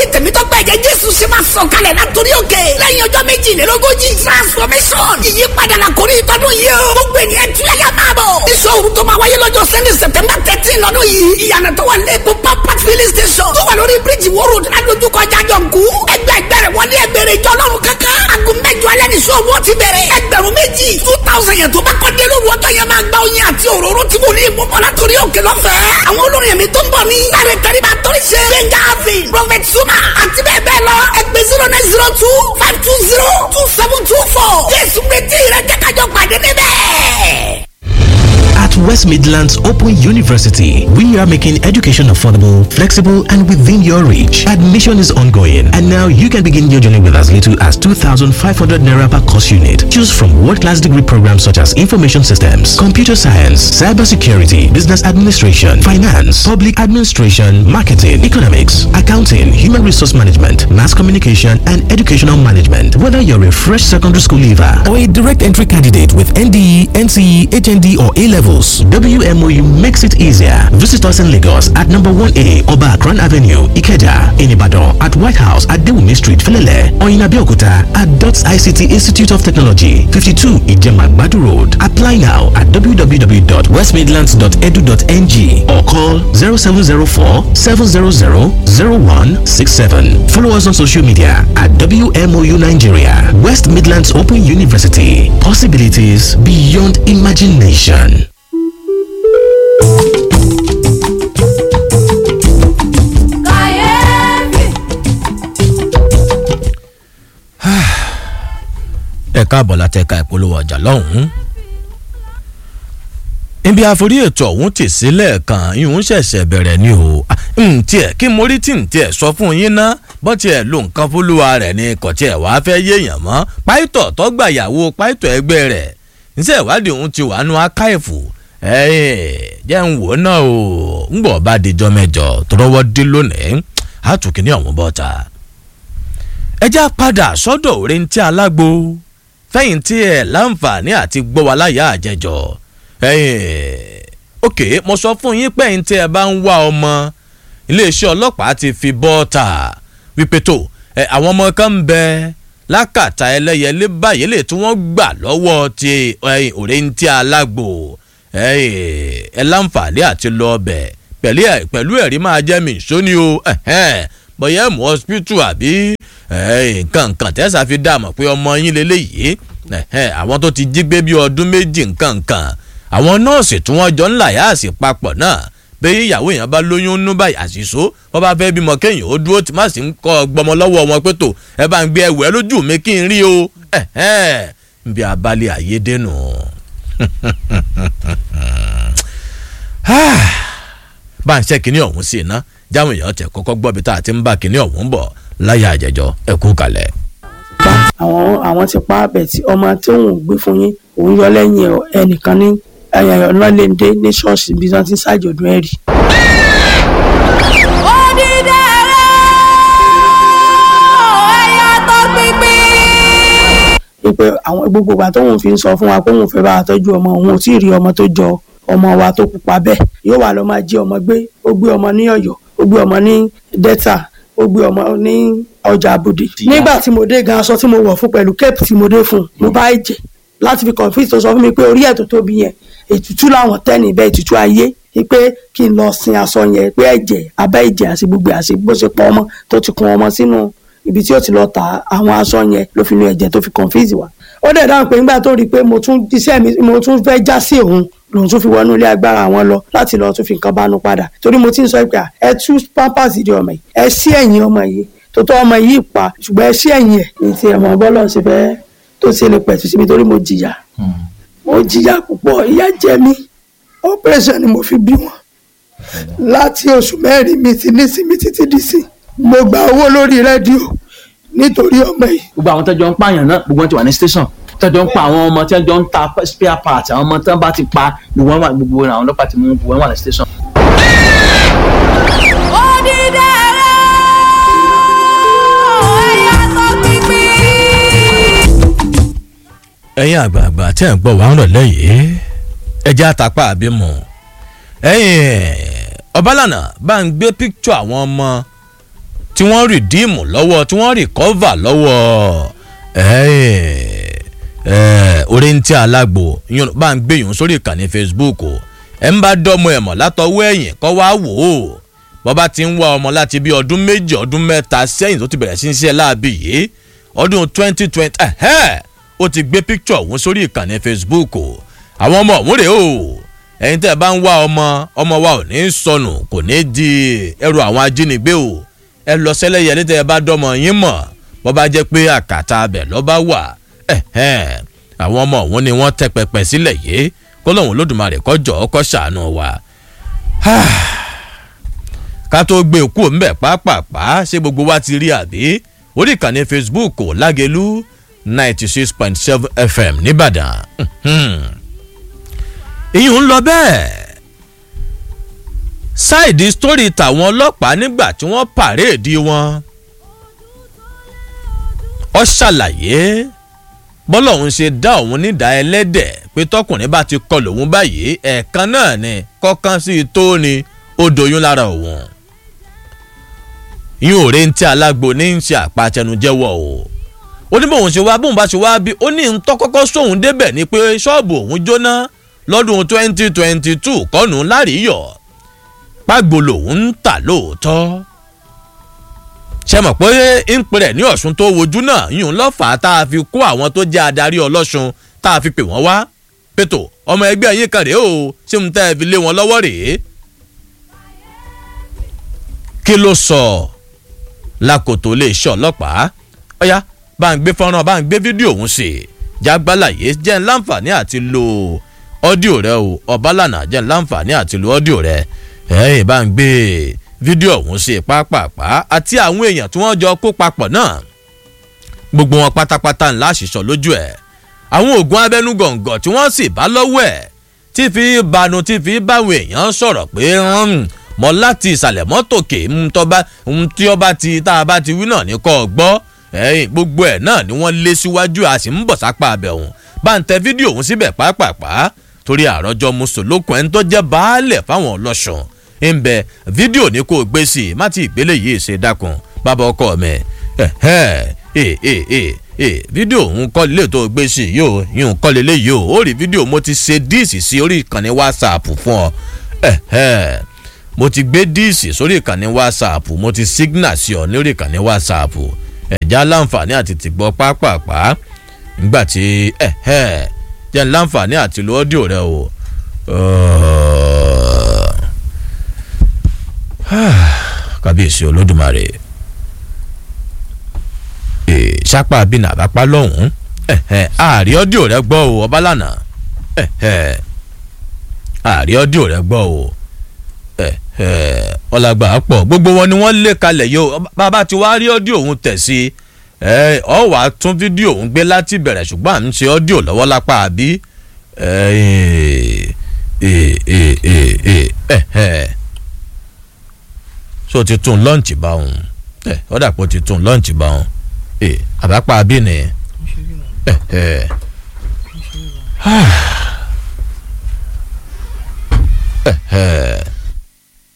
tẹ̀mítọ́gbà ẹ̀jẹ̀ jésù ṣe máa sọ̀ kalẹ̀ látòrí òkè lẹ́yìn ọjọ́ méjìlélógójì transformation ìyípadà la kò ní ìtọ́dún yìí o gbogbo ènìyàn tún yàyà máa bọ̀ iṣẹ́ òru tó máa wáyé lọ́jọ́ sẹ́ni september thirteen lọ́dún yìí ìyànà tó wà lẹ́kọ̀ọ́ pápá filling station tó wà lórí bíríjì wóró ládojúkọ jájọǹkú ẹgbẹ́ ẹgbẹ́rẹ́ wọlé ẹgbẹ́rẹ́ ìjọ ọlọ́run kankan aago mẹ́jọ alẹ́ ní sọ́ọ̀bù ọtí bẹ̀rẹ̀ ẹgbẹ̀rún méjì two thousand yẹn tó bá kọ́ dé lóru ọjọ́ yẹn máa gba oyin àti òróró tí mo ní ìmúbọ̀ látòrí òkè lọ́fẹ̀ẹ́ àwọn olórin ẹ̀mí tó ń bọ̀ ní láre kariba torí ṣe gbẹ̀ngà avin prophet suma àti bẹ́ẹ̀ bẹ́ẹ̀ lọ ẹgbẹ́ zero nine zero two five two zero two seven two four jésù retí rẹ jẹ́ kájọ pàdé níbẹ̀. At West Midlands Open University, we are making education affordable, flexible, and within your reach. Admission is ongoing, and now you can begin your journey with as little as 2,500 naira per course unit. Choose from world-class degree programs such as information systems, computer science, cybersecurity, business administration, finance, public administration, marketing, economics, accounting, human resource management, mass communication, and educational management. Whether you're a fresh secondary school leaver or a direct entry candidate with NDE, NCE, HND, or A levels, WMOU makes it easier. Visit us in Lagos at number 1A Oba Akran Avenue, Ikeja, in Ibadan, at White House at Dewumi Street, Felele, or in Abeokuta at DOTS ICT Institute of Technology, 52 Ijema Badu Road. Apply now at www.westmidlands.edu.ng or call 0704 700 0167. Follow us on social media at WMOU Nigeria, West Midlands Open University. Possibilities beyond imagination. ẹ káàbọ̀ láti ẹ̀ka ìpolówó ọjà lọ́hùn-ún. ibi àforí ètò ọ̀hún tì sílẹ̀ kan ìhun ṣẹ̀ṣẹ̀ bẹ̀rẹ̀ ni o ǹtiẹ̀ kí mo rí tí ǹtiẹ̀ sọ fún yín ná bọ́ tiẹ̀ lo nǹkan fúlùwà rẹ̀ ni kò tiẹ̀ wá fẹ́ yéèyàn mọ́ páìtọ̀ tọ́gbàyàwó páìtọ̀ ẹgbẹ́ rẹ̀ níṣẹ́ ìwádìí òun ti wà nù akáìfù jẹ́ ń wò náà o ń bọ̀ bá dijọ́ mẹ́jọ tọrọwọ́ dé lónìí àtúnkìní ọ̀hún bọ́ta. ẹ já padà sọ́dọ̀ òrèǹtí alágbo fẹ̀yìntì ẹ̀ láǹfààní àti gbọ́ wa láyà àjẹjọ. ok mo sọ fún yín pé ẹ̀yìn tí ẹ bá ń wá ọmọ iléeṣẹ́ ọlọ́pàá ti fi bọ́ọ̀tà wípé tó àwọn ọmọ kan ń bẹ lákàtà ẹlẹ́yẹlé báyìí lè tí wọ́n gbà lọ́wọ́ ti òrèǹtí alágbo ẹ láǹfààní àti lọ ọbẹ̀ pẹ̀lú ẹ̀rí máa jẹ́ mi ìṣóní o bóyá ẹ̀mú hospital àbí nǹkan nǹkan tẹ́sà fi dá mọ̀ pé ọmọ yín lélẹ́yìí àwọn tó ti jí gbé bí ọdún méjì nǹkan nǹkan àwọn nọ́ọ̀sì tí wọ́n jọ ń làyàsì papọ̀ náà bẹ́ẹ̀ ìyàwó èèyàn bá lóyún nú báyìí àṣìṣó wọ́n bá fẹ́ bímọ kéèyàn ó dúró tí má sì ń kọ́ gbọmọ lọ́wọ́ wọn pé tó ẹ bá ń gbé ẹwù ẹ lójú mi kí n rí o nbí abalẹ̀ àyédènù bá ń ṣe kínní ọ̀hún sí iná jáwọn èèyàn tẹ kọ́kọ́ gbọ́ bí tá a ti ń bá kínní ọ̀hún bọ̀ láyà àjẹjọ ẹ kú kalẹ̀. àwọn àwọn ti pa abẹ tí ọmọ tí òun gbé fún yín òun yọ lẹ́yìn ẹnìkan ní ọlọ́lẹ́ndé ní ṣọ́ọ̀ṣì bí wọ́n ti ń ṣàjọ̀dún ẹ̀rí. wípé àwọn gbogbo ìgbà tóun fi ń sọ fún wa pé òun fẹ́ bá wa tọ́jú ọmọ òun ò tí ì rí ọmọ tó jọ ọmọ wa tó pupa bẹ́ẹ̀ yóò wà lọ́ máa jí ọmọ gbé ó gbé ọmọ ní ọ̀yọ́ ó gbé ọmọ ní delta ó gbé ọmọ ní ọjà àbòdì. nígbà tí mo dé gan aṣọ tí mo wọ̀ fún pẹ̀lú cape tí mo dé fún mo bá ẹ̀jẹ̀ láti fi confuse tó sọ fún mi pé orí ẹ̀ tó tóbi yẹn ètùtù làwọn tẹ́ni bẹ́ẹ̀ ètùtù ayé pé kí n lọ sin aṣọ yẹn pé ẹ̀jẹ̀ abẹ́ ẹ̀jẹ̀ àti gbogbo àti bó ṣe pọ̀ ọmọ tó ti kun ọmọ sínú ibi tí ó ti lọ ta àwọn aṣọ yẹn ló fi nu ẹ̀jẹ̀ tó fi confuse wa. ó dẹ̀ dáhùn pé nígbà tó rí i pé mo tún iṣẹ́ mi mo tún fẹ́ já sí òun lòun tún fi wọnú ilé agbára àwọn lọ láti lọ tún fi nǹkan bánu padà torí mo ti ń sọ pé ẹ tú pampers di ọmọ yìí ẹ sí ẹ̀yìn ọmọ yìí tó tọ́ ọmọ yìí pa ṣùgbọ́n ẹ sí ẹ̀yìn ẹ̀ ní ti ẹ̀mọ́ bọ́lọ̀ ṣe fẹ́ tó ṣe lè pẹ̀tù síbi torí mo jìyà mo jìyà púpọ̀ ìyà jẹ mí operation ni mo fi bí wọn láti oṣù mẹ́rin mi ti nísìmí títí dìsìn mo gba owó lórí rédíò nítorí ọmọ yìí. gbogbo àwọn tẹ́jọ́ ń pààyàn náà gbogbo wọn ti wà ní station tẹ́jọ́ ń pa àwọn ọmọ tẹ́jọ́ ń ta spare part àwọn ọmọ tẹ́ bá ti pa gbogbo wọn wà gbogbo àwọn ọlọ́pàá ti mú gbogbo wọn wà ní station. ẹ̀yin àgbààgbà tẹ́ ń gbọ́ wàá rọ̀ lẹ́yìn ẹjẹ́ àtàpá àbímọ ẹ̀yin ọbalànà bá ń gbé píkítọ̀ àwọn ọmọ tí wọ́n rìdíìmù lọ́wọ́ tí wọ́n rìkọ́và lọ́wọ́ oríntí alágbo yín bá ń gbé yòó sórí ìkànnì facebook o ẹ̀ ń bá dọ́mọ ẹ̀mọ́ látọwọ́ ẹ̀yìn kọ́ wá wò ó bọ́bá ti ń wá ọmọ láti bí ọdún méjì ọdún mẹ́ta sẹ́yìn tó ti bẹ̀rẹ̀ sí ń ṣe láàbì yìí ọdún twenty twenty ẹ̀hẹ́ ó ti gbé picture òun sórí ìkànnì facebook o àwọn ọmọ òun rèé o ẹ̀yin tẹ́ ẹ bá ń wá ọmọ ọmọ wa ò ní sọnù kò ní di ẹrù àwọn ajínigbé o ẹ lọ sẹ́lẹ̀yẹ ní tẹ́ ẹ bá dọ́mọ yín mọ̀ bọ́bá jẹ́ pé àkàtà abẹ lọ́ba wà ẹ̀hẹ́n àwọn ọmọ òun ni wọ́n tẹ́ pẹpẹ sílẹ̀ yìí kó lóun lódùmarè kọjọ́ ọkọ̀ ṣàánú wa ká tó gbé òkú ńbẹ pàápàá ṣé gbogbo wa ti rí àbí orí ìkànnì facebook lágẹlú ninety six point seven fm nìbàdàn ìyún ń lọ bẹ́ẹ̀ ṣáìdì sítórì tàwọn ọlọ́pàá nígbà tí wọ́n pàréèdì wọn ọ ṣàlàyé bọ́lá òun ṣe dá òun nídàá ẹlẹ́dẹ̀ pé tọkùnrin bá ti kọlù òun báyìí ẹ̀ẹ̀kan náà ni kọ́kán sí i tó ni ó doyún lára òun yín ò rí ntí alágbo ní ń ṣe àpàtẹnujẹ́wọ́ o ó ní bóun ṣe wá bóun bá ṣe wá bí ó ní ntọ́ kọ́kọ́ sóun débẹ̀ ni pé ṣọ́ọ̀bù òun jóná lọ́dún twenty twenty two kọ́nù láríyọ̀ pàgbó lòun ń tà lóòótọ́ ṣe mọ̀ pé ń pèrè ní ọ̀ṣun tó wojú náà yìí ń lọ́fà tá a fi kó àwọn tó jẹ́ adarí ọlọ́ṣun tá a fi pè wọ́n wá pẹ̀tọ̀ ọmọ ẹgbẹ́ yín kan rèé o ṣé mo tẹ́ ẹ fi lé wọn lọ́wọ́ rèé kí ló sọ lákòótó lè ṣe ọlọ́pàá ọ̀yá bá ń gbé fọ́nrán bá ń gbé fídíò òun sí jágbálàyé jẹ́ ń láǹfààní àti lo ọ́díò rẹ o ọ̀bálànà jẹ́ ń láǹfààní àti lo ọ́díò rẹ ẹ̀yìn bá ń gbé fídíò ọ̀hún sí pápápá àti àwọn èèyàn tí wọ́n jọ kó papọ̀ náà gbogbo wọn pátápátá ńlá àṣìṣọ lójú ẹ̀ àwọn oògùn abẹ́nú gọ̀ǹgọ̀ tí wọ́n sì bá lọ́wọ́ ẹ̀ tí fi banu tí fi báwọn èèyàn sọ̀rọ̀ pé mọ láti ìsàlẹ̀ mọ́tò kè ń tọ́ba ń tí ọba ti tá a bá ti wí náà ní kọ́ ọ gbọ́ ẹ̀yìn gbogbo ẹ̀ náà ni wọ́n lé síwájú a sì ń bọ̀ sápá abẹ́ òun bá ń tẹ fídíò òun síbẹ̀ pàápàá torí àròjọ mùsùlùkùn ẹni tó jẹ́ baálẹ̀ fáwọn ọlọ́sùn ń bẹ fídíò ní kò gbé sí i má ti ìgbélé yìí ṣe dákun bàbá ọkọ mi fídíò òun kọ́ lè tó gbé sí i yóò yóò kọ́ lélẹ̀ yìí o ó rí fídíò mo ti ṣe díìsì sí orí ìkànnì whatsapp fún ọ mo ti gbé díìsì sórí ìkànnì whatsapp mo ti signal sí ọ lórí ìkànnì whatsapp ẹ̀já láǹfààní àti tìgbọ́ pápápá nígbà tí jẹ́ láǹfààní àti lo ọ́díò rẹ o. kábíyèsí olódùmarè sápá bínú àbápá lọ́hùn-ún ààrí ọ́díò rẹ gbọ́ o ọbalànà ààrí ọ́díò rẹ gbọ́ o ọlágbà pọ̀ gbogbo wọn ni wọ́n lé kalẹ̀ yìí o bàbá tí wàá rí ọ́díò òun tẹ̀ sí ọ wàá tún fídíò òun gbé láti bẹ̀rẹ̀ ṣùgbọ́n à ń ṣe ọ́díò lọ́wọ́ lápá àbí so ti tún lọ́ǹchì bá òun ọ dàpọ̀ ti tún lọ́ǹchì bá òun àbápá àbí ni